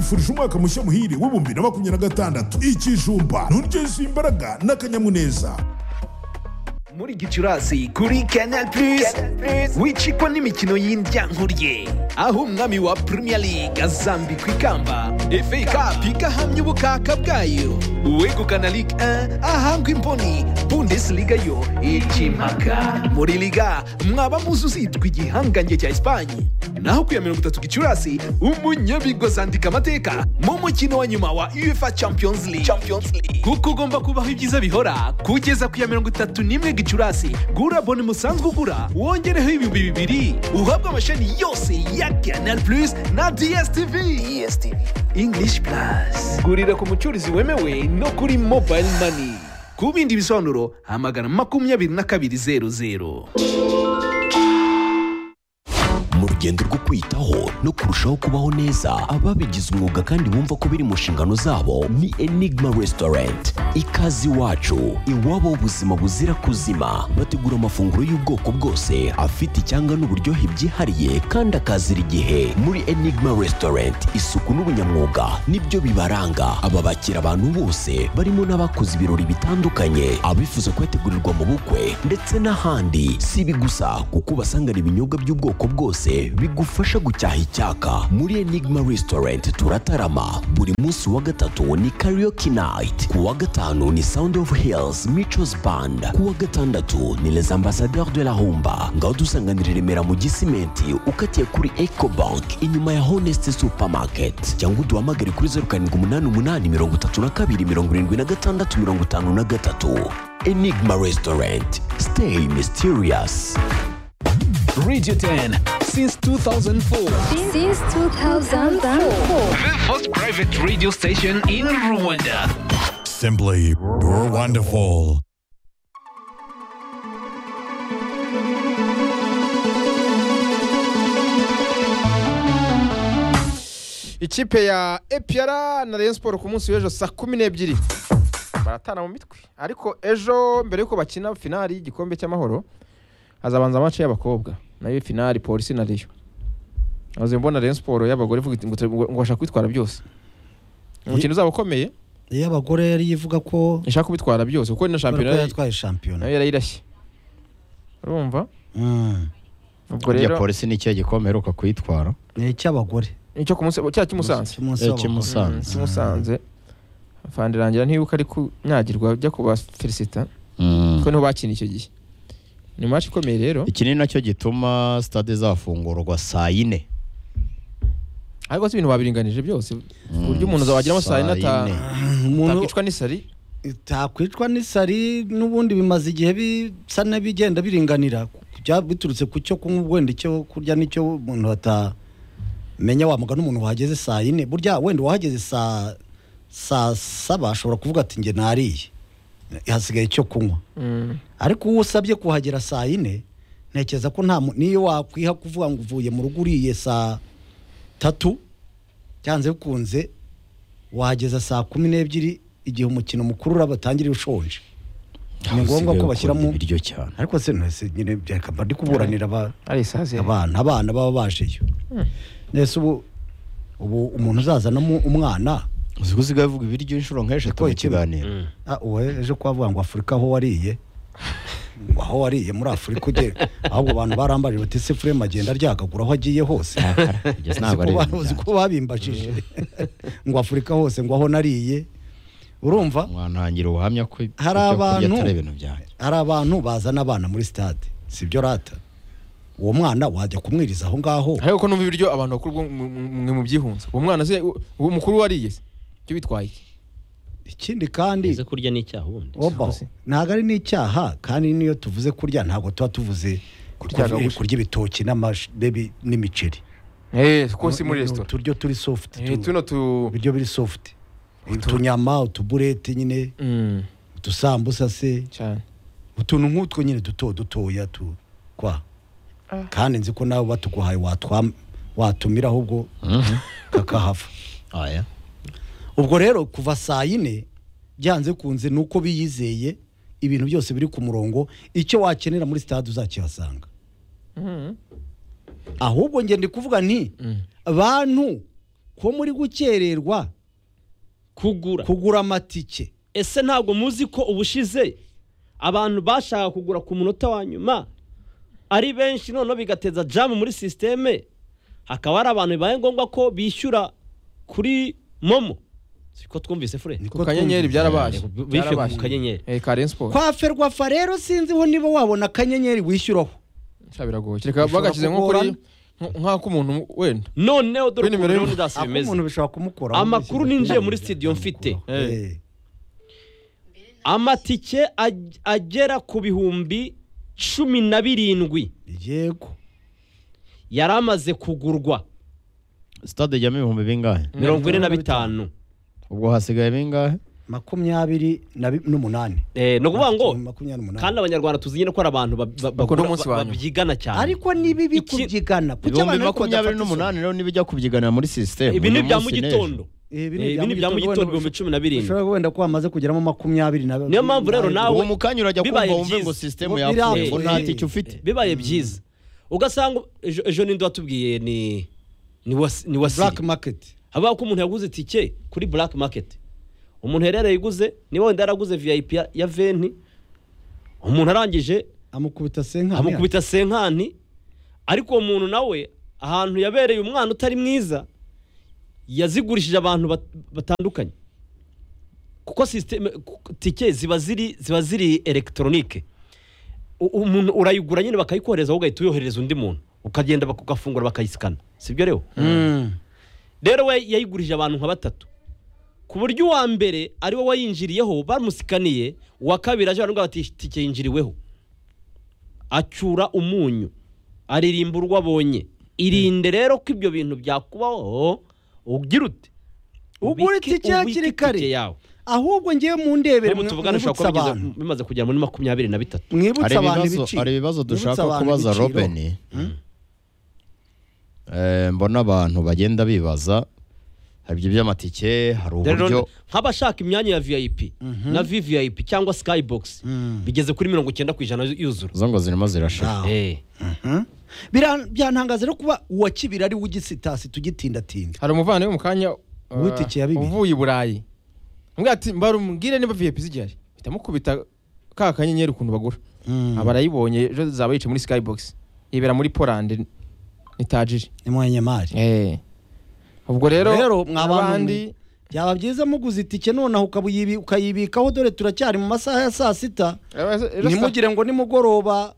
tubifurije umwaka mushya muhire w'ibihumbi na makumyabiri na gatandatu ikijumba nturyoza imbaraga n'akanyamuneza muri gicurasi kuri canal plus wicikwa n'imikino y'indyankuriye aho umwami wa premier league azambikwa ikamba fa cup igahamya ubukaka bwayo uwegukana ligue 1 ahangwa imboni bundesliga yo ikimaka muri liga mwaba muzi uzitwa igihangange cya esipanye naho ku ya mirongo itatu gicurasi umunyabigozi andika amateka mu mukino wa nyuma wa uefa champions league kuko ugomba kubaho ibyiza bihora kugeza ku ya mirongo itatu n'imwe gicurasi gura boni musanzwe ugura wongereho ibihumbi bibiri uhabwe amashami yose ya canal plus na dstv english plus gurira ku mucurizi wemewe no kuri mobile money ku bindi bisobanuro hamagana makumyabiri na kabiri zeru zeru mu rugendo rwo kwitaho no kurushaho kubaho neza ababigize umwuga kandi bumva ko biri mu nshingano zabo ni enigma restaurant ikaze iwacu iwabo ubuzima buzira kuzima bategura amafunguro y'ubwoko bwose afite icyanga n'uburyohe byihariye kandi akazira igihe muri enigma restaurant isuku n'ubunyamwuga nibyo bibaranga aba bakira abantu bose barimo n'abakoze ibirori bitandukanye abifuza kuyategurirwa mu bukwe ndetse n'ahandi si ibi gusa kuko ubasangana ibinyobwa by'ubwoko bwose byose bigufasha gucyaha icyaka muri enigma restaurant turatarama buri munsi wa gatatu ni karaoke night ku wa gatanu ni sound of hills michos band ku wa gatandatu ni les ambassadeurs de la humba ngaho dusanganira i remera mu gisimenti ukatiye kuri ecobank inyuma ya honest supermarket cyangwa uduhamagare kuri zeru karindwi umunani umunani mirongo itatu na kabiri mirongo irindwi na gatandatu mirongo itanu na gatatu enigma restaurant stay mysterious Radio 10 since 2004. Since 2004. The first private radio station in Rwanda. simply wonderful ikipe ya epiyara na rayon siporo ku munsi w'ejo saa kumi n'ebyiri baratana mu mitwe ariko ejo mbere y'uko bakina finali y'igikombe cy'amahoro hazabanza amace y'abakobwa nayo finali polisi na riyo maze mbona rayon siporo y'abagore ivuga iti ngo turi- ngo bashaka kubitwara byose umukino uzaba ukomeye iyo abagore yari yivuga ko ishaka kubitwara byose kuko ni na shampiyona ko yari- yatwaye shampiyona nayo yarayirashye urumva Mm. ubwo burya rero polisi ni ikihe gikombe aheruka kuyitwara ni icy'abagore nicyo ku munsi cya cy'umusanze cy'umunsi Eh, w'abagore. cy'umunsi. Musanze. cy'umusanze fandirangira ntibuka ari kunyagirwa jya kuba felicita Mm. kuko niho bakina icyo gihe ni match ikomeye rero iki ni nacyo gituma stade zafungurwa saa yine ariko si ibintu babiringanije byose ku buryo umuntu azawagiramo saa saa yine ata- yine. umuntu atakwicwa n'isari takwicwa n'isari n'ubundi bimaze igihe bisa n'ibigenda biringanira Bya- biturutse ku cyo kunywa wenda icyo kurya n'icyo umuntu atamenya wamuga n'umuntu wahageze saa yine burya wenda wahageze saa saa saba ashobora kuvuga ati nge nariye hasigaye icyo kunywa Mm. ariko uwo usabye kuhagera saa yine ntekereza ko nta mu- niyo wakwiha kuvuga ngo uvuye mu rugo uriye saa tatu byanze bikunze wahageza saa kumi n'ebyiri igihe umukino mukuru uraba utangiriye ushonje ni ngombwa ko bashyiramo Ukunda ibiryo cyane ariko se nese nyine reka mba ndi kuburanira aba- ari isazi abana abana baba bajeyo nese ubu ubu umuntu uzazanamo umwana uzi ko usigaye uvuga ibiryo inshuro nk'eshatu Niko mu iki- kiganiro Ah, uwe ejo ko bavuga ngo afurika aho wariye aho wariye muri afurika ugera ahubwo abantu barambaje bati se furema agenda aryagagura aho agiye hose kugeza Uzi ntabwo ko ari ba- ibintu uzi byanjye. ko babimbajije ngo afurika hose ngo aho nariye urumva mwantangira ubuhamya ko ibyo Hari kurya abantu- atari ibintu byanjye hari abantu bazana abana muri stade sibyo rata uwo mwana wajya kumwiriza aho ngaho ariko ko numva ibiryo abantu bakuru bwo mu- mu- mwe mu byihunza uwo mwana se u- uwo mukuru wariye se cyo bitwaye iki? ikindi kandi ize kurya n'icyaha ubundi oba Uzi. ntabwo ari n'icyaha kandi n'iyo tuvuze kurya ntabwo tuba tuvuze kurya gahunda. kurya ibitoki n'amash- n'ebi- n'imiceri eh ko si muri Ni- ni resitora uturyo turi soft Eh, tu- tuno tu ibiryo biri soft utunyama utuburete nyine Mm, utusambusa se cyane utuntu nk'utwo nyine duto dutoya tu- kwa Ah. kandi nzi ko nawe batuguhaye watwa- watumira ahubwo kakahava aya ubwo rero kuva saa yine byanze kunze ni uko biyizeye ibintu byose biri ku murongo icyo wakenera muri sitade uzakihasanga Mm. ahubwo ngende kuvuga nti bantu ko muri gukererwa kugura kugura amatike ese ntabwo muzi ko ubushize abantu bashaka kugura ku munota wa nyuma ari benshi noneho bigateza jamu muri sisiteme hakaba hari abantu bibaye ngombwa ko bishyura kuri momo siko twumvise fure ku kanyenyeri byarabaye bishyuye ku kanyenyeri eh karen sport kwa ferwafa rero sinziho niba wabona akanyenyeri wishyuraho cya biragoye kereka Bishobora bagashyize nko kuri kugorana. nk'ako umuntu wenda noneho dore Kuri ukuntu nimero rero y'umuntu. ndasi ako bimeze umuntu bishobora kumukora amakuru ninjiye muri studio mfite amatike ag- agera ku bihumbi cumi na birindwi yego yari amaze kugurwa sitade ijyamo ibihumbi bingahe mirongo ine na bitanu ubwo hasigaye bingahe makumyabiri na bi- n'umunani Eh, ni ukuvuga ngo makumyabiri kandi n'umunani abanyarwanda tuzi nyine ko hari abantu ba- ba- Bakunda bagura- umunsi ba- wa nyuma. babyigana cyane ariko ni bibi Iki- kubyigana kuki ibihumbi abantu ariko makumyabiri badafata isomo? n'umunani rero nibijya kubyiganira muri sisiteme ibi ni ibya mu gitondo gitondo Eh, ibi Eh, ibi ni ibya mu gitondo wenda ibihumbi cumi na birindwi. ushobora wenda ko hamaze kugeramo makumyabiri na Niyo mpamvu rero na- nawe- uwo mu kanya urajya Bibaye kumva wumve byiza. ngo sisiteme Ngo yapfuye biravuye. ngo nta tike ufite bibaye byiza ugasanga ejo ejo ninde watubwiye ni ni wasi- ni wasiri black market habaho ko umuntu yaguze itike kuri black market umuntu yareraye iguze niba wenda yaraguze vip ya- ya venti umuntu arangije amukubita senka amukubita senkani ariko uwo muntu nawe ahantu yabereye umwana utari mwiza yazigurishije abantu bat- batandukanye kuko sisiteme ku- tike ziba ziri ziba ziri elegitoronike U- umuntu urayigura nyine bakayikohereza wowe ugahita uyoherereza undi muntu ukagenda bak- ugafungura bakayisikana sibyo rero rero we yayigurije abantu nka batatu ku buryo uwa mbere ari we wayinjiriyeho bamusikaniye uwa kabiri aje baravuga bati itike yinjiriweho acyura umunyu aririmba urwo abonye irinde rero ko ibyo bintu byakubaho ugira ute Ugura Ubike- itike hakiri ubike kare. itike yawe ahubwo ngewe mundebere ubu tuvugane ushobora mwibutsa kuba bigeze- abantu bimaze kugera muri makumyabiri na bitatu hari mwibutsa abantu ibibazo ibiciro hari ibibazo Mwibutsa dushaka abantu kubaza ibiciro. Robin Eh, mbona abantu bagenda bibaza hari ibyo by'amatike hari Rero uburyo nk'abashaka imyanya ya vip na vvip cyangwa skybox bigeze kuri mirongo icyenda ku ijana yuzura zo ngo zirimo zirashira Ah. Eh. Bira- byantangaza rero kuba uwa kibiri ari we ugisitasi tugitindatinda hari umuvandimwe mu kanya uh, Uwitike ya bibiri. uvuye i burayi Amubwira ati mbarumbwire niba vip zigihari ahita amukubita ka kanyenyeri ukuntu bagura aba arayibonye ejo zaba yicaye muri skybox yibera muri poland ni tajiri ni muhanyamari ubwo rero Rero, mwa n'abandi bantu byaba byiza muguze itike nonaho ukabuyibi- ukayibikaho dore turacyari mu masaha ya saa sita ntimugire ngo nimugoroba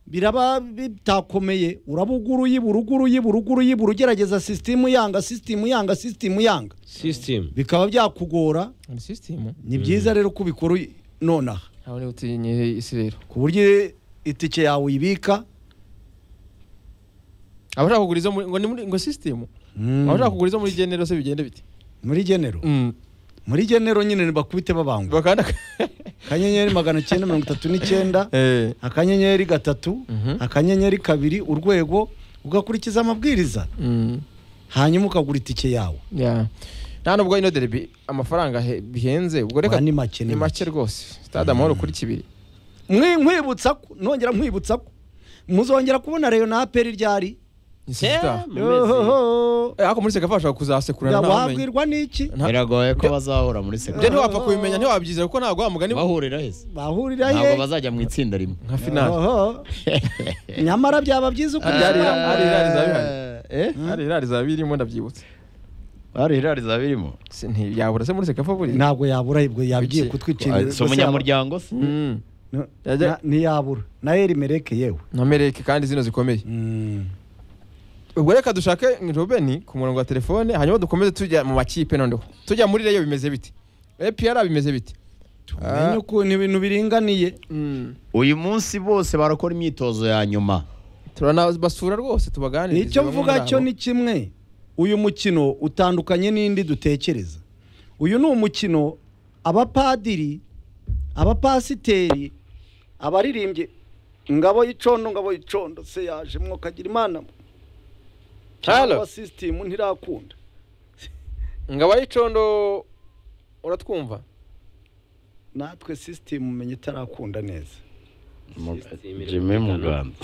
biraba bitakomeye urabugura uyibura ugura uyibura ugura uyibura ugerageza sisitimu yanga sisitimu yanga sisitimu yanga system bikaba byakugora ni sisitemu ni byiza rero ko ubikora uy- nonaha ntawe utinye isi rero ku buryo itike yawe uyibika abashaka kugura izo muri ngo ni muri ngo sisitemu abashaka kugura izo muri genero se bigende bite muri genero muri genero nyine ntibakubite babangwa bakanda akanyenyeri magana cyenda mirongo itatu n'icyenda eh akanyenyeri gatatu Mhm. akanyenyeri kabiri urwego ugakurikiza amabwiriza mm. hanyuma ukagura itike yawe ya nta nubwo ino derby amafaranga he- bihenze ubwo reka Oya, ni make, ni ni make. make rwose stade amahoro kuri kibiri Mwe- nkwibutsa ko nongera nkwibutsa ko muzongera kubona reyo na aperi ryari ni sita mu mezi- ariko muri sekava bashobora kuzasekurana nta wamenya wabwirwa n'iki nta- biragoye ko bazahura muri byo segonderi ntiwapfa kubimenya ntiwabyize kuko ntabwo wa mugani bahurira heza bahurira ntabwo he bazajya mu itsinda rimwe nka finale Oho. nyamara byaba byiza uko Byari- byaba. hari irari zaba bihari Eh? hari irari zaba birimo ndabyibutse hari irari zaba birimo Si- ntiyabura se muri sekava buri ntabwo yabura ibwo yabwiye Kuki? kutwicira si umunyamuryango se Mm. Na- Yajya- ntiyabura na erimereke yewe na mereke kandi zino zikomeye Mm. ubwo reka dushake robeni ku murongo wa telefone hanyuma dukomeze tujya mu makipe noneho tujya muri reyo bimeze bite epr bimeze bite tumenye ukuntu ibintu biringaniye Mm. uyu munsi bose barakora imyitozo ya nyuma turanabasura rwose tubaganiriza icyo bamwe mvuga muri cyo abo. ni kimwe uyu mukino utandukanye n'indi dutekereza uyu ni umukino abapadiri abapasiteri abaririmbyi ngabo y'icondo ngabo y'icondo se yaje mwuka agira imana cyangwa sisitimu ntirakunda ngabo y'icondo uratwumva natwe sisitimu umenya itarakunda neza jimwe mu rwanda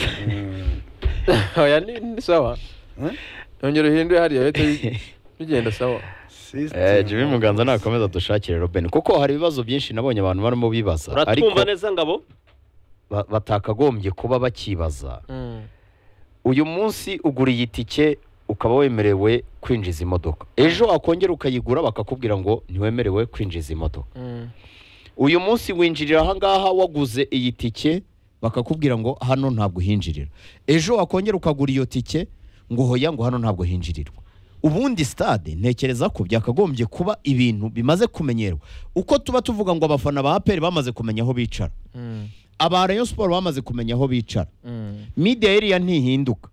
oya ni ni sawa Eh? yongera uhindure hariya uhite bigenda sawa Eh, Jimmy Muganza nakomeza dushakire Robin kuko hari ibibazo byinshi nabonye abantu barimo bibaza ariko uratwumva neza ngabo ba- batakagombye kuba bakibaza uyu munsi ugura iyi tike ukaba wemerewe kwinjiza imodoka ejo akongera ukayigura bakakubwira ngo ntiwemerewe kwinjiza imodoka uyu munsi winjirira ahangaha waguze iyi tike bakakubwira ngo hano ntabwo uhinjirira ejo wakongera ukagura iyo tike ngo hoya ngo hano ntabwo hinjirirwa ubundi stade ntekereza ko byakagombye kuba ibintu bimaze kumenyerwa uko tuba tuvuga ngo abafana ba aperi bamaze kumenya aho bicara aba rayon siporo bamaze kumenya aho bicara media area ntihinduka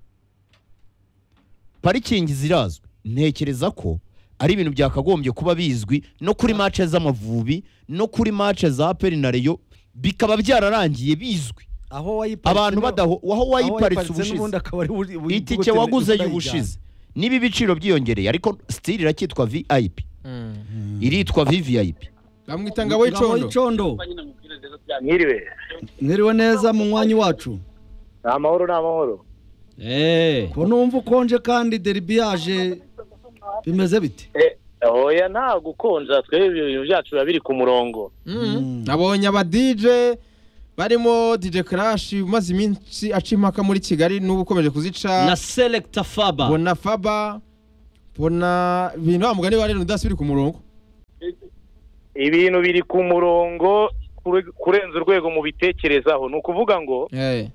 parikingi zirazwi ntekereza ko ari ibintu byakagombye kuba bizwi no kuri mace z'amavubi no kuri mace za aperi na reyo bikaba byararangiye bizwi aho wayiparitse abantu badaho aho wayiparitse n'ubundi ubushize akaba ari buri- buri- itike buri- waguze buri- y'ubushize niba ibiciro byiyongereye ariko sitiri iracyitwa vip iritwa vvip bamwita Ngabo ngabo y'icondo y'icondo mwiriwe mwiriwe neza mu mwanya wacu ni amahoro ni amahoro eee ko numva ukonje kandi deribi yaje bimeze bite hoya nta gukonja twebwe ibintu byacu biba biri ku murongo Mm. nabonye aba DJ barimo DJ Crash umaze iminsi aca impaka muri Kigali n'ubu ukomeje kuzica na selecta faba bona Faba bona ibintu wa mugani wa rero udasubiri ku murongo ibintu biri ku murongo kure- kurenza urwego mu bitekerezaho ni ukuvuga ngo eh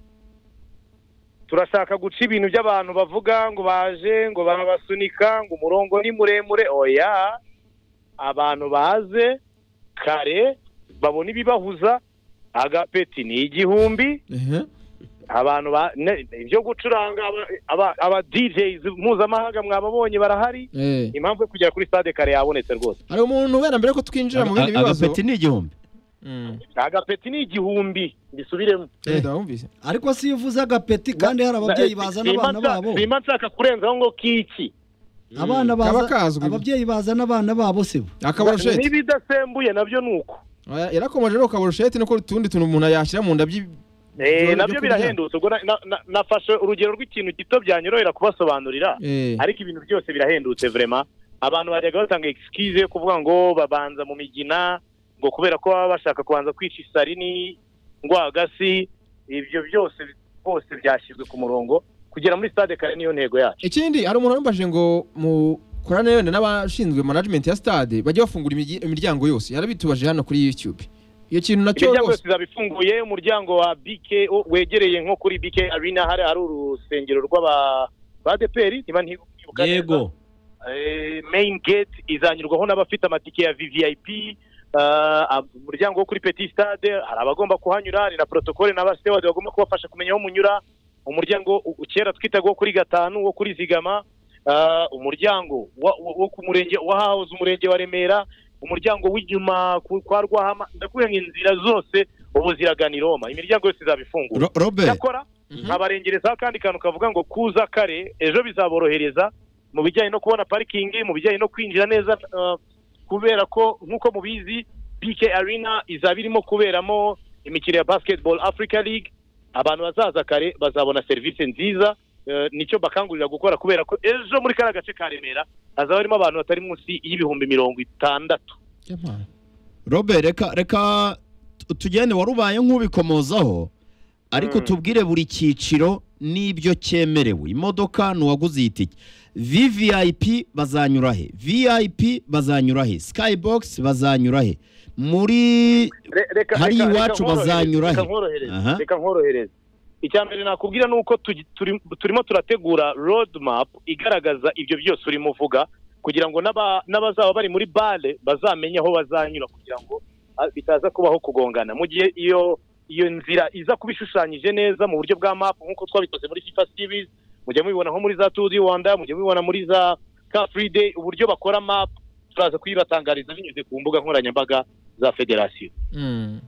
turashaka guca ibintu by'abantu bavuga ngo baje ngo barabasunika ngo umurongo ni muremure oya abantu baze kare babone ibibahuza agapeti ni igihumbi ehe abantu ba ne- ibyo gucuranga aba- aba- aba DJs mpuzamahanga mwababonye barahari eh impamvu yo kugera kuri stade kare yabonetse rwose hari umuntu wenda mbere ko twinjira mu bindi bibazo agapeti ni igihumbi Mm. agapeti ni igihumbi mbisubiremo eh ndabumvise ariko si iyo uvuze agapeti kandi hari ababyeyi bazana abana babo simba nshaka kurenzaho ngo kiki abana Kaba baza kazwi. ababyeyi bazana abana babo se bo akabarusheti n'ibidasembuye nabyo ni uko Oya, yarakomeje rero kabarusheti nuko utundi tuntu umuntu yashyira mu nda by'i- Eh, Ibyo nabyo kurya. birahendutse ubwo na- na- na- nafashe urugero rw'ikintu gito byanyorohera kubasobanurira eh ariko ibintu byose birahendutse vraiment abantu bajyaga batanga excuse yo kuvuga ngo babanza mu migina ngo kubera ko baba bashaka kubanza kwica isarini rwagasi ibyo byose bose byashyizwe ku murongo kugera muri stade kare niyo ntego yacu ikindi hari umuntu wambaje ngo mukorane wenda n'abashinzwe management ya stade bajye bafungura imigi- imiryango yose yarabitubaje hano kuri YouTube iyo kintu nacyo imiryango rwose yose izaba ifunguye umuryango wa BK o- wegereye nko kuri BK Arena hari ari urusengero rw'aba ba DPR niba ntibuka neza. yego Eh, main gate izanyurwaho n'abafite amatike ya VVIP ah, ab- umuryango wo kuri Petit Stade hari abagomba kuhanyura hari na protocole na basewadi bagomba kubafasha kumenya aho munyura umuryango u- u- kera twitaga wo kuri gatanu wo kuri zigama ah, umuryango wa- wo wo ku murenge wa hahoze umurenge wa Remera umuryango w'inyuma ku- kwa Rwahama ndakubwira ngo inzira zose ubu ziragana i Roma imiryango yose izaba ifunguye Ro- robert cyakora nkabarengerezaho kandi kantu kavuga ngo kuza kare ejo bizaborohereza mu bijyanye no kubona parikingi mu bijyanye no kwinjira neza eh, kubera ko nk'uko mubizi BK Arena izaba irimo kuberamo imikino ya Basketball Africa League abantu bazaza kare bazabona serivisi nziza eh, nicyo bakangurira gukora kubera ko ejo muri kariya gace ka Remera hazaba harimo abantu batari munsi y'ibihumbi mirongo itandatu Yamana. Robert reka reka tu- tugende wari ubaye nk'ubikomozaho ariko tubwire buri cyiciro n'ibyo cyemerewe imodoka ni uwaguze iyi tike vvip bazanyura he vip bazanyura he skybox bazanyura he muri Re- reka- Hari reka- iwacu reka nkorohereze, bazanyura he? reka nkorohereze Aha. reka nkorohereze icya mbere nakubwira ni uko tugi- turi- turimo turategura road map igaragaza ibyo byose urimo uvuga kugira ngo n'aba- n'abazaba bari muri bare bazamenye aho bazanyura kugira ngo ah, bitaza kubaho kugongana mu gihe iyo iyo nzira iza kuba ishushanyije neza mu buryo bwa map nk'uko twabikoze muri FIFA series mujya mubibona nko muri za Tour du Rwanda mujya mubibona muri za Car Free Day uburyo bakora map turaza kuyibatangariza binyuze ku mbuga nkoranyambaga za federasiyo Mm.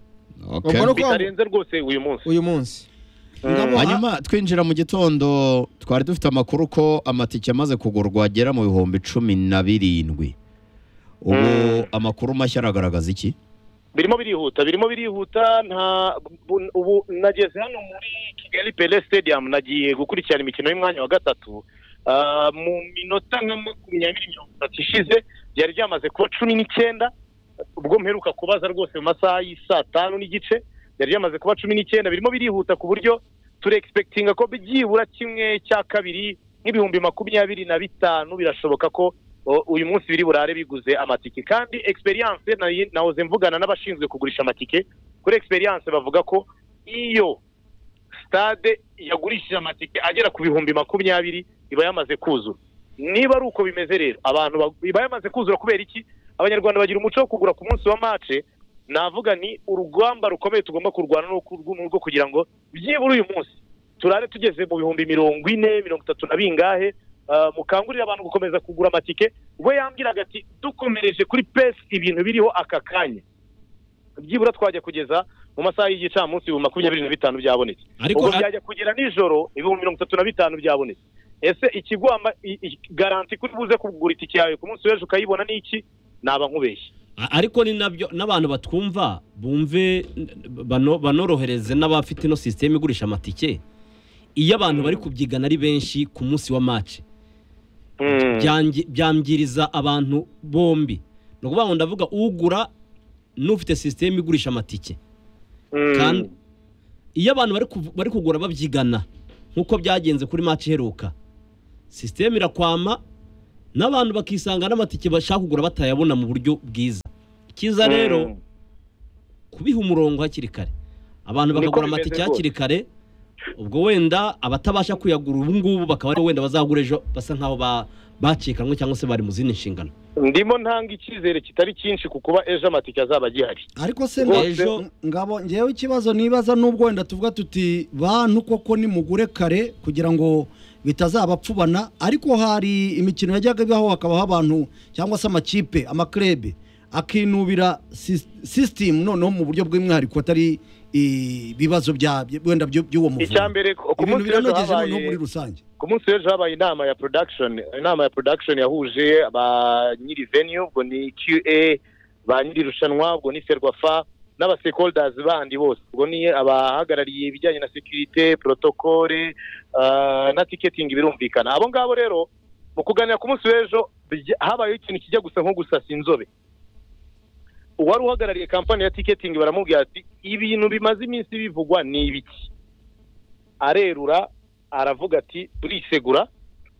Okay. Ubwo ni uko bitarenze rwose uyu munsi uyu munsi hanyuma twinjira mu gitondo twari dufite amakuru ko amatike amaze kugurwa agera mu bihumbi cumi na birindwi ubu amakuru mashya aragaragaza iki birimo birihuta birimo birihuta nta bu- ubu nageze hano muri Kigali Pele Stadium nagiye gukurikirana imikino y'umwanya wa gatatu Ah, mu minota nka makumyabiri mirongo itatu ishize ryari ryamaze kuba cumi n'icyenda ubwo mperuka kubaza rwose mu masaha y'i saa tanu n'igice ryari ryamaze kuba cumi n'icyenda birimo birihuta ku buryo turi egispekitinga ko byibura kimwe cya kabiri nk'ibihumbi makumyabiri na bitanu birashoboka ko o, uyu munsi biri burare biguze amatike kandi egisperiyanse nahoze mvugana n'abashinzwe kugurisha amatike kuri egisperiyanse bavuga ko iyo stade yagurishije amatike agera ku bihumbi makumyabiri iba yamaze kuzura niba ari uko bimeze rero abantu bag- iba yamaze kuzura kubera iki abanyarwanda bagira umuco wo kugura ku munsi wa mace navuga ni urugamba rukomeye tugomba kurwana n'urwo- rwo- rwo kugira ngo byibura uyu munsi turare tugeze mu bihumbi mirongo ine mirongo itatu na bingahe Ah, mukangurire abantu gukomeza kugura amatike we yambwiraga ati dukomereje kuri pesi ibintu biriho aka kanya byibura twajya kugeza mu masaha y'igicamunsi ibihumbi makumyabiri na bitanu byabonetse ariko ubu byajya kugera nijoro ibihumbi mirongo itatu na bitanu byabonetse ese ikigwama i- i- garanti kuri buze kugura itike yawe ku munsi w'ejo ukayibona ni iki naba nkubeshye A- ariko ni nabyo n'abantu batwumva bumve bano- banorohereze n'abafite ino sisiteme igurisha amatike iyo abantu bari kubyigana ari benshi ku munsi wa mace byangi- byangiriza abantu bombi ni ukuvuga ngo ndavuga ugura n'ufite sisiteme igurisha amatike Mm. kandi iyo abantu bari kuv- bari kugura babyigana nk'uko byagenze kuri maci iheruka sisiteme irakwama n'abantu bakisanga n'amatike bashaka kugura batayabona mu buryo bwiza icyiza rero Mm. kubiha umurongo hakiri kare abantu Niko bakagura bimeze amatike rwose. hakiri kare ubwo wenda abatabasha kuyagura ubu ngubu bakaba aribo wenda bazagura ejo basa nk'aho ba- bacikanwe cyangwa se bari mu zindi nshingano ndimo ntanga icyizere kitari cyinshi ku kuba ejo amatike azaba agihari ariko se Ngo nda- ejo- ngabo ngewe ikibazo nibaza n'ubwo wenda tuvuga tuti bantu koko nimugure kare kugira ngo bitazabapfubana ariko hari imikino yajyaga ibaho hakabaho abantu cyangwa se amakipe amaklebe akinubira sis- sisitimu noneho mu buryo bw'umwihariko atari ibibazo bya wenda byo- by'uwo muvuzi icya mbere ku ku ibintu munsi w'ejo biranogeje noneho muri habaye rusange ku munsi w'ejo habaye inama ya production inama ya production yahuje ba nyiri venue ubwo ni QA ba nyiri irushanwa ubwo ni Ferwafa n'aba stakeholders bandi bose ubwo ni abahagarariye ibijyanye na security protocole ah, na ticketing birumvikana abo ngabo rero mu kuganira ku munsi w'ejo bijya- habayeho ikintu kijya gusa nko gusasa inzobe uwari uhagarariye kampani ya ticketing baramubwira ati ibintu bimaze iminsi bivugwa ni ibiki arerura aravuga ati turisegura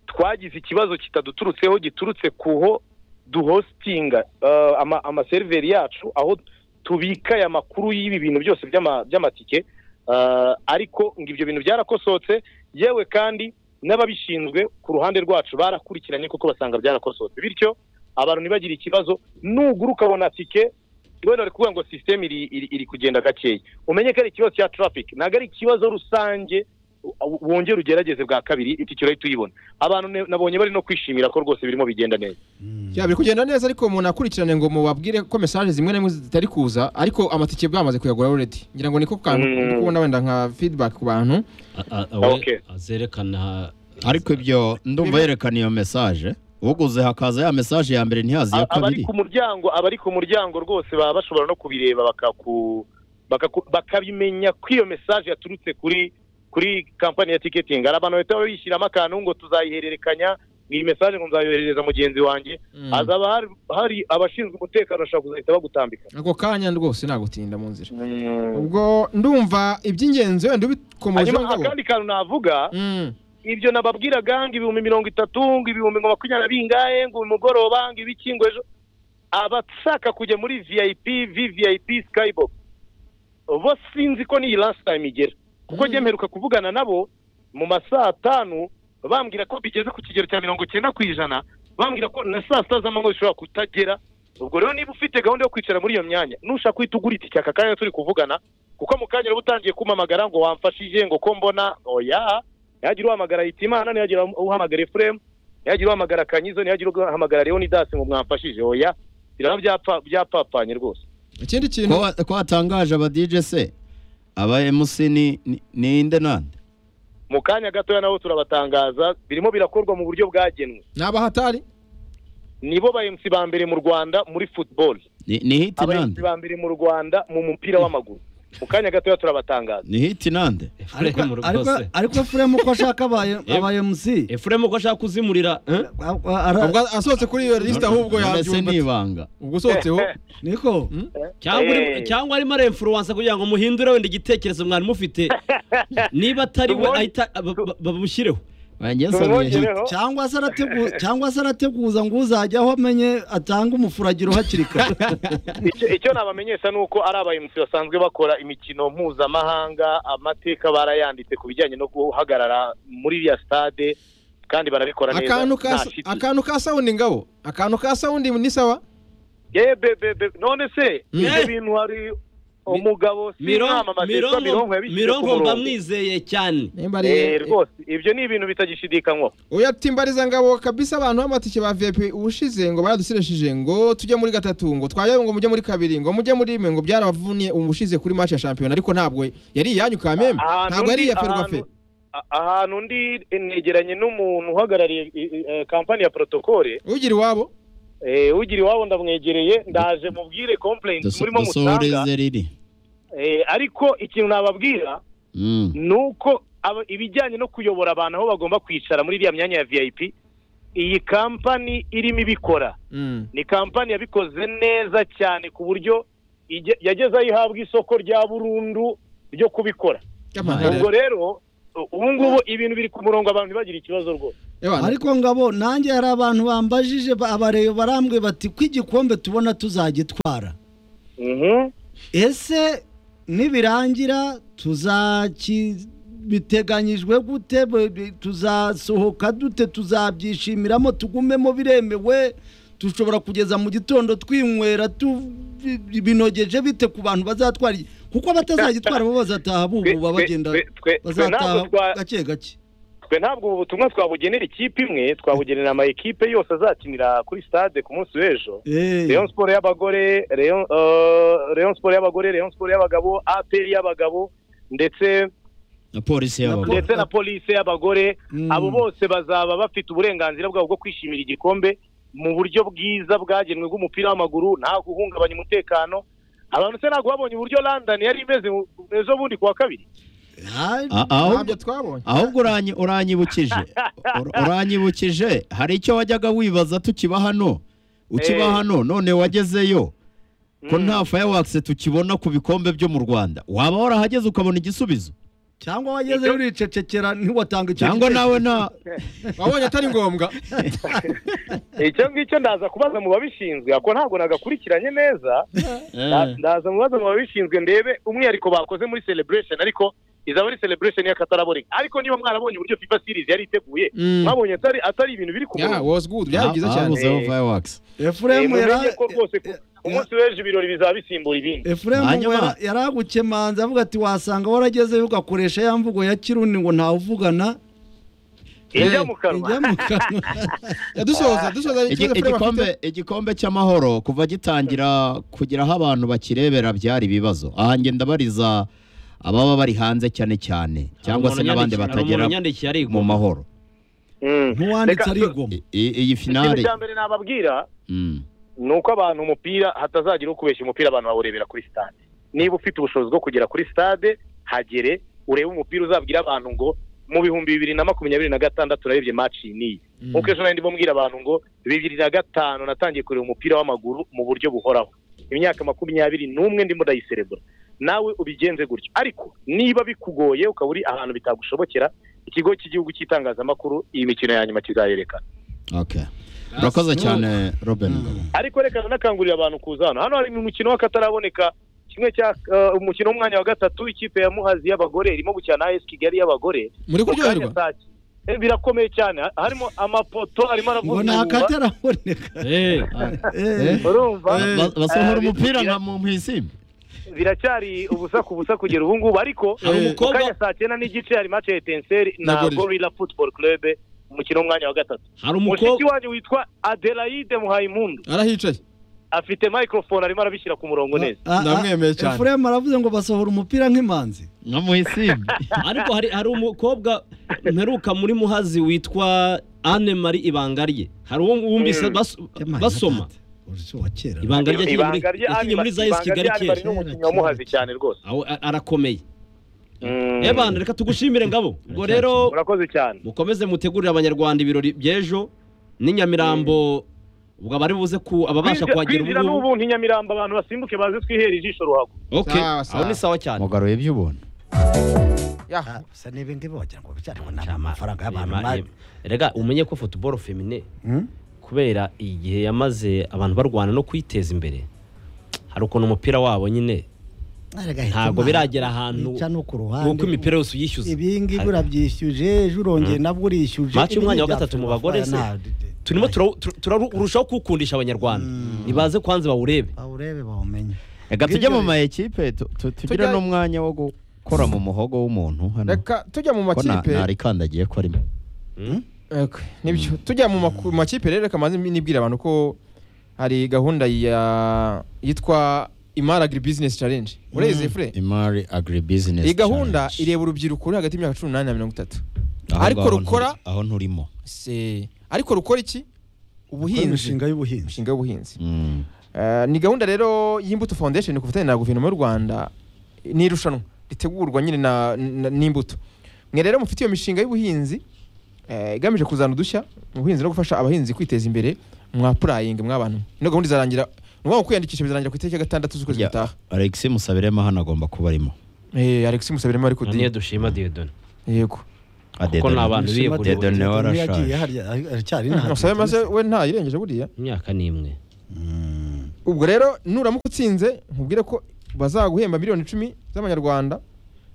twagize ikibazo kitaduturutseho giturutse kuho duhositinga eh, ama- amaseriveri yacu aho tubika aya makuru y'ibi bintu byose by'ama- by'amatike Eh, ariko ngo ibyo bintu byarakosohotse yewe kandi n'ababishinzwe ku ruhande rwacu barakurikiranye kuko basanga byarakosohotse bityo abantu ntibagire ikibazo nugura ukabona tike wenda bari kuvuga ngo sisiteme iri, iri, iri kugenda gakeya umenye ko ari ikibazo cya traffic ntabwo ari ikibazo rusange u- wongere ugerageze bwa kabiri itike urahita uyibona abantu ne- nabonye bari no kwishimira ko rwose birimo bigenda neza Yeah, biri kugenda neza ariko umuntu akurikirane ngo mubabwire ko mesaje zimwe na zimwe zitari kuza ariko amatike bwamaze kuyagura already ngira ngo niko kantu Mm. ndi kubona wenda nka feedback ku bantu Okay. azerekana ariko ibyo ndumva yerekana iyo mesaje uguze hakaza ya mesaje ya mbere ntihazi iya A- abari kabiri ku muryango abari ku muryango rwose baba bashobora no kubireba bakaku bakaku- bakabimenya ko iyo mesaje yaturutse kuri kuri kampani ya ticketing hari abantu bahita bishyiramo akantu ngo tuzayihererekanya ngo iyi mesaje ngo nzayoherereza mugenzi wanjye hazaba hari, hari abashinzwe umutekano bashobora kuzahita bagutambika ako kanya rwose nagutinda mu nzira ubwo ndumva iby'ingenzi wenda ubikomojeho hanyuma ngabo akandi kantu navuga Mm. ibyo nababwiraga ngo ibihumbi mirongo itatu ngo ibihumbi ngo makumyabiri bingahe ngo uyu mugoroba ngo ibiki ngo ejo abashaka kujya muri vip vvip skybox bo sinzi ko n'iyi last time igera kuko njye mperuka kuvugana nabo mu masaa atanu bambwira ko bigeze ku kigero cya mirongo icyenda ku ijana bambwira ko na saa sita z'amanywa zishobora kutagera ubwo rero niba ufite gahunda yo kwicara muri iyo myanya nushaka uhita ugura itike aka kanya turi kuvugana kuko mu kanya uba utangiye kumamagara ngo wamfashije ngo ko mbona oya ntihagire uhamagara hitimana ntihagire uhamagara efuremu ntihagire uhamagara kanyizo ntihagire uhamagara leonidasi ngo mwamfashije oya biraba byapa- byapapanye rwose ikindi kintu ko wa- ko watangaje aba DJ se aba MC ni ni- ni inde nande mu kanya gatoya nabo turabatangaza birimo birakorwa mu buryo bwagenwe ni abahatari nibo ba MC ba mbere mu rwanda muri football ni ni hit aba MC nande ba mbere mu rwanda mu mupira w'amaguru mu kanya gatoya turabatangaza ni hiti nande ariko Efuremu ariko rwose ariko Efuremu ko ashaka abaye Em- abaye MC efuremu ko ashaka kuzimurira eh? ubwo asohotse kuri iyo lisite ahubwo se ni yabyumva ibanga ubwo usohotseho niko cyangwa arimo- Eh. cyangwa arimo aremfuruwansa kugira ngo muhindure wenda igitekerezo mwari mufite niba atari we Tubonye- ahita ba- ba- bamushyireho wanjye nsabye hiti tumwongereho cyangwa se arategu cyangwa se arateguza ngo uzajya aho amenye atanga umufuragiro hakiri kare Icyo- icyo nabamenyesha ni uko ari abayimusi basanzwe bakora imikino mpuzamahanga amateka barayanditse ku bijyanye no guhagarara muri iriya stade kandi barabikora neza akantu ka nta shiti. akantu ka sawundi ngabo akantu ka sawundi ni sawa ye be be be none se Mm. ibyo Eh. bintu hari umugabo si inama amategeko mironko mironko yabishyize ku mironko mba murongo mwizeye cyane nimba Eh, rwose ibyo ni ibintu bitagishidikanywaho uya timbariza ngabo kabisa abantu b'amatike ba VIP ubushize ngo baradusiresheje ngo tujye muri gatatu ngo twaje ngo mujye muri kabiri ngo mujye muri rimwe ngo byarabavunie ubushize kuri match ya shampiyona ariko ntabwo yari iyanyu kamembe Ahantu ntabwo yari ndi- iya ferwafe ahantu- a- ahantu ndi negeranye n'umuntu uhagarariye i- i- eh, kampani ya protokole ugira iwabo Eh, ugira iwabo ndamwegereye ndaje mubwire complaint murimo mutanga dusohoreze riri Eh, ariko ikintu nababwira Mm. ni uko aba- ibijyanye no kuyobora abantu aho bagomba kwicara muri iriya myanya ya vip iyi kampani irimo ibikora ni kampani yabikoze neza cyane ku buryo ige- yageze aho ihabwa isoko rya burundu ryo kubikora ubwo rero u- ubu ngubu ibintu biri ku murongo abantu ntibagire ikibazo rwose ariko ngabo nanjye hari abantu bambajije ba- abareyo barambwe bati ko igikombe tubona tuzagitwara Mhm. ese nibirangira tuzaki biteganyijwe gute Be- be- tuzasohoka dute tuzabyishimiramo tugumemo biremewe dushobora kugeza mu gitondo twinywera tu- bi- bi- binogeje bite ku bantu bazatwara iki? kuko abatazagitwara bo bazataha Twe- bubu twe- babagenda twe- twe- twe ntabwo bazataha twa- gake gake twe ntabwo ubu butumwa twabugenera ikipe imwe twabugenera ama ekipe yose azakinira kuri stade ku munsi w'ejo Eh, Rayon Sport y'abagore Rayon eh, Rayon Sport y'abagore Rayon Sport y'abagabo APR y'abagabo ndetse na polisi y'abagore ndetse na polisi y'abagore mm. abo bose bazaba bafite uburenganzira bwabo bwo kwishimira igikombe mu buryo bwiza bwagenwe bw'umupira w'amaguru nta guhungabanya umutekano abantu se ntabwo babonye uburyo London yari imeze mu- ejo bundi kuwa kabiri Ah, A- aho- ntabyo twabonye ahubwo uranyi- uranyibukije Ur- uranyibukije hari icyo wajyaga wibaza tukiba hano ukiba Eh. hano none wagezeyo ko Mm. nta fireworks tukibona ku bikombe byo mu Rwanda waba warahageze ukabona igisubizo cyangwa wagezeyo uricecekera ntiwatanga icyo cyangwa gitekerezo. nawe nta wabonye atari ngombwa icyo ngicyo ndaza kubaza mu babishinzwe ako ntabwo nagakurikiranye neza Nda- ndaza mu bibazo mu babishinzwe ndebe umwihariko bakoze muri celebration ariko izaba ari celebration y'akataraboneka ariko niba mwarabonye uburyo FIFA series yari iteguye mwabonye atari atari ibintu biri ku ya murongo was good byari byiza cyane Babuzeho Eh. fireworks Eh, Efuremu mumenye yara- ko rwose ko umunsi w'ejo ibirori bizaba bisimbura ibindi Efuremu Hanyuma- yara- yaragukemanze avuga ati wasanga waragezeyo ugakoresha ya mvugo ya kirundi ngo ntawe uvugana ijya mu kanwa ijya mu kanwa dusoza dusoza Igi- ikibazo Frema afite. igikombe igikombe cy'amahoro kuva gitangira kugira aho abantu bakirebera byari ibibazo aha ngenda bariza ababa bari hanze cyane cyane cyangwa se n'abandi batagera mu mahoro Mm. ntuwanditse Reka- arigoma I- i- iyi ikintu finale cya mbere nababwira Mm. ni uko abantu umupira hatazagira ukubeshya umupira abantu bawurebera kuri stade niba ufite ubushobozi bwo kugera kuri stade hagere urebe umupira uzabwira abantu ngo mu bihumbi bibiri na makumyabiri na gatandatu urarebye match n'iyi nkuko ejo nari ndimo mbwira abantu ngo bibiri na gatanu natangiye kureba umupira w'amaguru mu buryo buhoraho imyaka makumyabiri n'umwe ndimo ndayiserebura nawe ubigenze gutyo ariko niba bikugoye ukaba uri ahantu bitagushobokera ikigo cy'igihugu cy'itangazamakuru iyi mikino ya nyuma kizayerekana Okay. urakoze cyane robin Ngabo. ariko reka nanakangurira abantu kuza hano hano hari umukino w'akataraboneka kimwe cya eh, umukino w'umwanya wa gatatu ikipe ya muhazi y'abagore irimo gukina na AS Kigali y'abagore muri Mu kanya kuryoherwa saa ki- eh, birakomeye cyane ha- harimo amapoto harimo ngo aravuga nta kataraboneka Eh, urumva Ba- basohora Eh, umupira bira- nka mu mpisimi biracyari ubusa ku busa kugera ubu ngubu ariko Hari mu umukobwa- kanya saa cyenda n'igice hari match ya etenseri na Gorilla. gorilla football club umukino w'umwanya wa gatatu hari mushiki umukobwa wanyu witwa adelaide muhayimpundu arahicaye afite microphone arimo arabishyira ku murongo neza ah, ah, ndamwemeye cyane. Efuremu aravuze ngo basohora umupira nk'imanzi nka mu mpisimi ariko hari hari umukobwa mperuka muri muhazi witwa Anne Marie Ibangarye hari uwo wumvise Mm. bas- basoma wa kera ibanga rye yagiye muri- ibanga rye yagiye muri za Yes Kigali ari kera n'umukinnyi wamuhaze cyane rwose Aho a- arakomeye ebana reka tugushimire ngabo ubwo rero murakoze cyane mukomeze mutegurire abanyarwanda ibirori by'ejo n'inyamirambo ubwo abari buze ku ababasha Kwinjira- kuhagera kwinjira ubu ngubu n'ubu ntinyamirambo abantu basimbuke baze twihere ijisho ruhago ok Sawa, sawa. aho ni sawa cyane mugaruye ibyo ubona ya gusa n'ibi ngibi wagira ngo byariko ni Ama- amafaranga y'abantu ema- mari ema. Erega umenye ko football femine Hmm? kubera igihe yamaze abantu barwana no kwiteza imbere hari ukuntu umupira wabo nyine ntabwo biragera ahantu wica no ku ruhande nk'uko imipira yose uyishyuza ibi ngibi Hari- urabyishyuje ejo urongeye nabwo urishyuje Match Ibi y'umwanya wa ntibyafasha gatatu mu bagore se? amafaranga, nta- turimo turawu- tu- turarushaho kuwukundisha abanyarwanda nibaze kwanze bawurebe bawurebe bawumenye reka tujye Bw'ibyo mu ma ekipe tu- tu- tugire Tujya- n'umwanya wo gukora mu muhogo w'umuntu hano reka tujya mu ko nta- makipe ntarikandagiye ko arimo Okay, nibyo tujya mu maku- mu makipe rero reka manze nibwira abantu ko hari gahunda ya yitwa imari agri business challenge ureze fure imari agri business iyi gahunda challenge. ireba urubyiruko ruri hagati y'imyaka cumi n'umunani na mirongo itatu Aho ariko ngaho rukora- nturi- aho nturimo Se- ariko rukora iki Gukora ubuhinzi imishinga y'ubuhinzi imishinga y'ubuhinzi Mm. Eh, ni gahunda rero y'imbuto foundation ku bufatanye na guverinoma y'u rwanda ni irushanwa ritegurwa nyine na- na- n'imbuto mwe rero mufite iyo mishinga y'ubuhinzi eh, igamije kuzana udushya mu buhinzi no gufasha abahinzi kwiteza imbere mwa purayingi mwabantu ino gahunda izarangira ni ukuvuga ngo kwiyandikisha bizarangira ku itariki ya gatandatu z'ukwezi Ya, gutaha Alex Musabirema hano agomba kuba arimo Eh, alex musabiremo ari niyo kudi dushima diyodoni yego kuko ni abantu Dedo biyeguriye niwe Umwe warashaje. yagiye harya aracyari musabe maze we ntayirengeje buriya imyaka ni imwe ubwo rero nuramuka utsinze nkubwire ko bazaguhemba miliyoni icumi z'amanyarwanda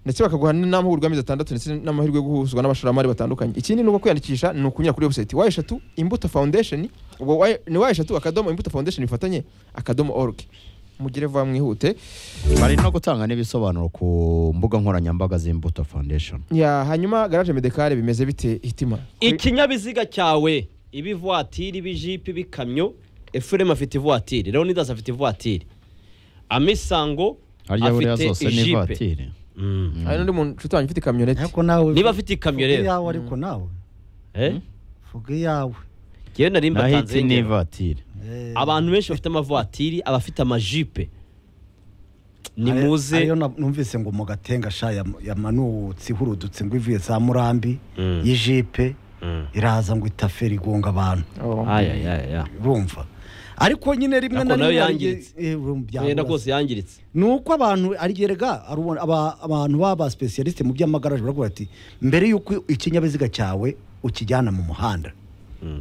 ndetse bakaguha n'amahugurwa y'amezi atandatu ndetse n'amahirwe yo guhuzwa n'abashoramari batandukanye ikindi ni uko kwiyandikisha ni ukunyura kuri website wa eshatu imbuto foundation ubwo wa- ni wa eshatu akadomo imbuto foundation bifatanye akadomo org mugire vuba mwihute bari no gutanga n'ibisobanuro ku mbuga nkoranyambaga z'imbuto foundation ya hanyuma garage medekare bimeze bite hitima ikinyabiziga cyawe iba ivuwatiri iba ijipe iba ikamyo efuremu afite ivuwatiri leonidas afite ivuwatiri amisango harya buriya afite zose ni ijipe ivatiri Mm. hari n'undi muntu nshuti wanjye ufite kamyoneti ariko nawe niba afite ikamyo vuga rero iyawe ariko nawe eh? vuga iyawe ngewe nari naho mbatanze iti ni ingero. ivatiri Eh, abantu benshi bafite amavatiri abafite amajipe ari- nimuze ariyo na- numvise ngo mu gatenga sha yam- yamanutse ihurudutse ngo ivuye za murambi y'ijipe Mm. iraza ngo itaferi igonga abantu ayayaya urumva ariko nyine rimwe Ariko na nayo rimwe hari yangiritse. igihe- eh, urumva yenda byabura. rwose yangiritse ni uko abantu arigerega abantu baba spesialisite mu by'amagaraje baravuga bati mbere y'uko ikinyabiziga cyawe ukijyana mu muhanda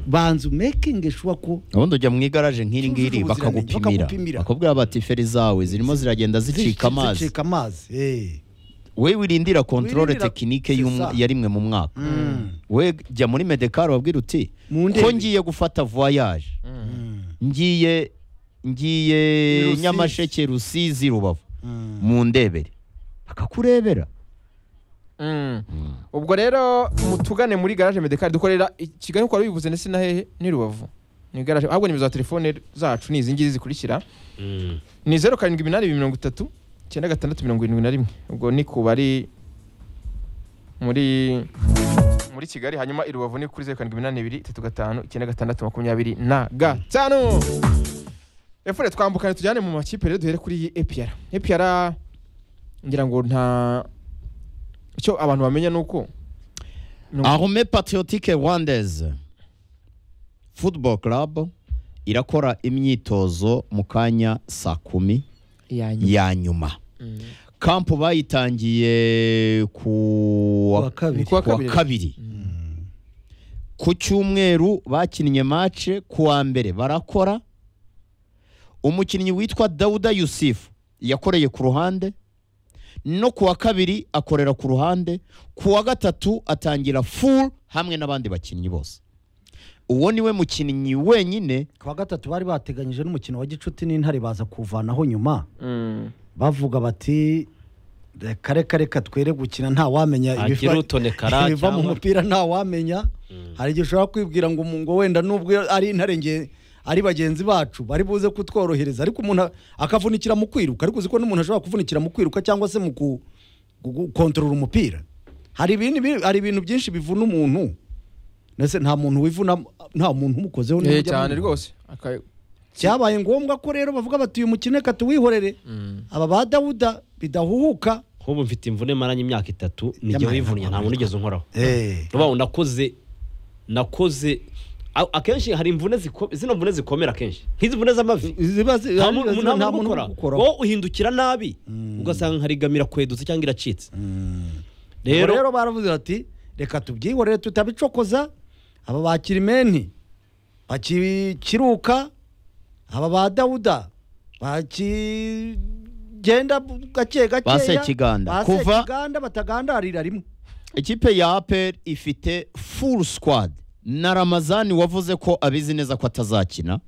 banza umekinge shuwa ko ubundi ujya mu igaraje nk'iri ngiri Cyujuje ubuziranenge, bakagupimira bakagupimira. bakubwira bati feri zawe zirimo ziragenda zicika amazi zicika amazi eh. we wirindira kontrole Wirindira- tekinike c'est y'um- ça. ya rimwe mu mwaka we jya muri medekari wabwira uti Mu ndege. ko ngiye gufata voyage ngiye ngiye I Rusizi. nyamasheke rusizi rubavu Mm. mu ndebere akakurebera Mm. ubwo rero mutugane muri garage medekari dukorera i kigali nk'uko wari wabivuze ndetse na hehe ni rubavu ni garage ahubwo nimero za telefone zacu ni izi ngizi zikurikira Mm. ni zeru karindwi iminani ibiri mirongo itatu icyenda gatandatu mirongo irindwi na rimwe ubwo ni ku bari muri muri kigali hanyuma i rubavu ni kuri zeru karindwi iminani ibiri itatu gatanu icyenda gatandatu makumyabiri na gatanu efure twambukane tujyane mu makipe rero duhere kuri epiyara epiyara ngira ngo nta icyo abantu bamenya ni uko arme patriotique rwandaise football club irakora imyitozo mu kanya saa kumi ya nyuma kampu bayitangiye ku Kuwa kabiri. Kuwa kuwa kabiri. kabiri ku cyumweru bakinnye mace kuwa mbere barakora umukinnyi witwa dawuda yusufu yakoreye ku ruhande no kuwa kabiri akorera ku ruhande kuwa gatatu atangira full hamwe n'abandi bakinnyi bose uwo niwe mukinnyi wenyine ku wa gatatu bari bateganyije n'umukino wa gicuti n'intare baza kuwuvanaho nyuma Mm. bavuga bati reka reka reka twere gukina nta wamenya Hagire ibiva- utonekara ibiva mu cyangwa- mupira nta wamenya hari igihe ushobora kwibwira ngo mu- ngo wenda nubwo ari intare nge ari bagenzi bacu bari buze kutworohereza ariko umuntu a- akavunikira mu kwiruka ariko uzi ko n'umuntu ashobora kuvunikira mu kwiruka cyangwa se mu ku- gu- gukontorora umupira hari ibintu bi- hari ibintu byinshi bivuna umuntu ndetse nta muntu wivuna nta muntu umukozeho Eh, n'uburyo cyane amuvuna. rwose Aka- byabaye ngombwa ko rero bavuga bati uyu mukino reka tuwihorere aba ba dawuda bidahuhuka nk'ubu mfite imvune maranye imyaka itatu nijye Yamara, wivunnye nta muntu ugeze unkoraho Eh. Vuba ngo nakoze nakoze a- akenshi hari imvune ziko- zino mvune zikomera akenshi nk'izi mvune z'amavi ziba zi- nta hari- mu- ziba nta nta muntu muntu ukora ugukoraho. wowe uhindukira nabi ugasanga nkarigamira kwedutse cyangwa iracitse rero rero baravuze bati reka tubyihorere tutabicokoza aba ba kirimeni bakikiruka aba ba dawuda bakigenda gake gakeya Basekiganda. ba Kuva- Sekiganda batagandarira rimwe ikipe ya aperi ifite full squad na ramazani wavuze ko abizi neza ko atazakina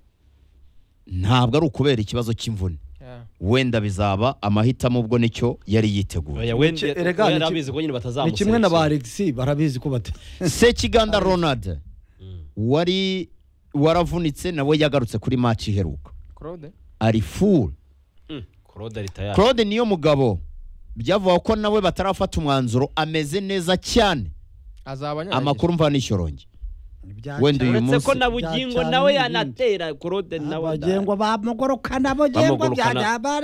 ntabwo ari ukubera ikibazo cy'imvune wenda bizaba amahitamo ubwo nicyo yari yiteguye Oya, wenda- Ni ki- erega oya, ni ki- arabizi ko nyine ni kimwe na batazamuserekera. ba alexi barabizi ko bata sekiganda ronald wari waravunitse nawe yagarutse kuri match iheruka claude ari full Mm, Claude Ritaya. claude niyo mugabo byavuga ko nawe batarafata umwanzuro ameze neza cyane azaba anyanyagiye. amakuru mva nishyuronge wenda uyu uretse munsi ko na bugingo nawe yanatera Claude nawe abagengwa bamugorokana abagengwa Bamugorokana. byajya